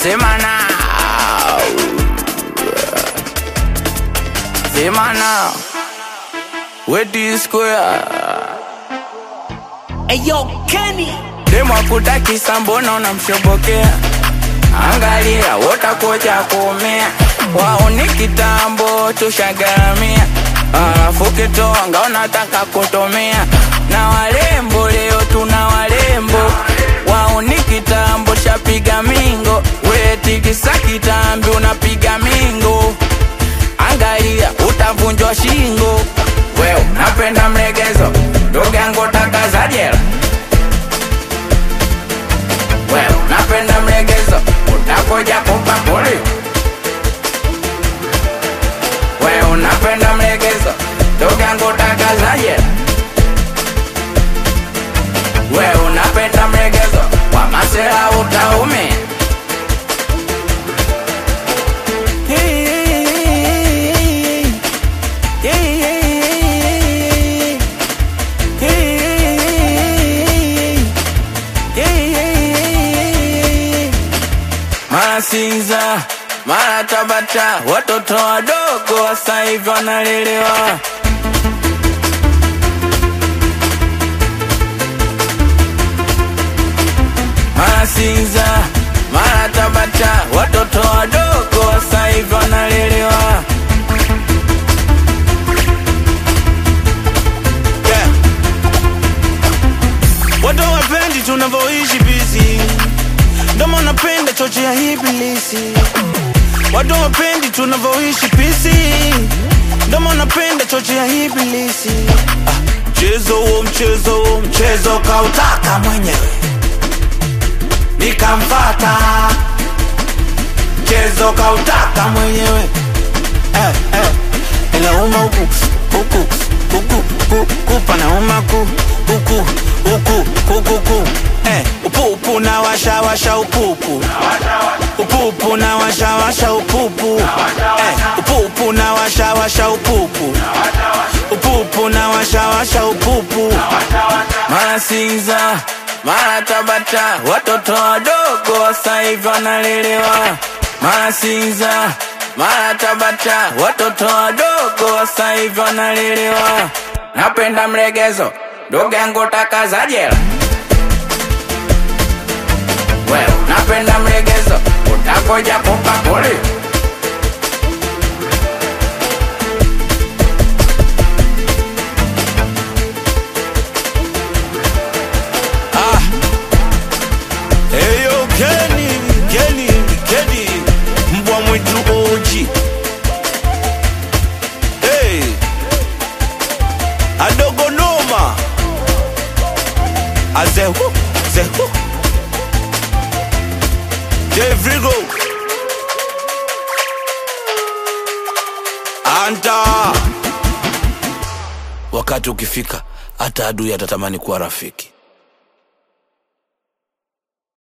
sema now sema now wedi square Eyo Kenny demwakutakisa mbona unamshobokea angalia wotakoja kuumia wao ni kitambo tushagaramia alafu kitonga unataka kutumia na walembo leo tuna walembo wao ni kitambo shapiga mingo wetikisa kitambi unapiga mingo angalia utavunjwa shingo wewe napenda mlegezo ndugu yangu taka za jela wewe napenda mlegezo utakoja kumpa poli wewe unapenda mlegezo ndugu yangu taka za jela wewe unapenda mlegezo kwa masela utaumia mara Sinza, mara Tabata, watoto wadogo wasa hivi wanalelewa. Mara Sinza, mara Tabata, watoto wadogo wasa hivi wanalelewa. yeah. Watu wapendi tunavyoishi busy Ndomo napenda choche ya ibilisi Watu wapendi tunavyoishi pisi Ndomo napenda choche ya ibilisi Ah, Mchezo huo mchezo huo mchezo kautaka mwenyewe Nikamfata Mchezo kautaka mwenyewe eh, eh. Inauma huku huku huku huku panauma ku huku huku huku ku eh, upupu na washa washa upupu upupu na washa washa upupu eh, upupu na washa washa upupu upupu na washa washa upupu Mara Sinza, mara Tabata, watoto wadogo wasa hivi wanalelewa. Mara Sinza, mara Tabata, watoto wadogo wasa hivi wanalelewa. Napenda mlegezo, ndugu yangu taka za jela. Wewe napenda mlegezo, utakoja kumpa poli. Ah. Eyo Kenny, Kenny, Kenny, mbwa mwitu oji. Hey. Adogo noma. Azehu, zehu. Devrigo. Anta. Wakati ukifika hata adui atatamani kuwa rafiki.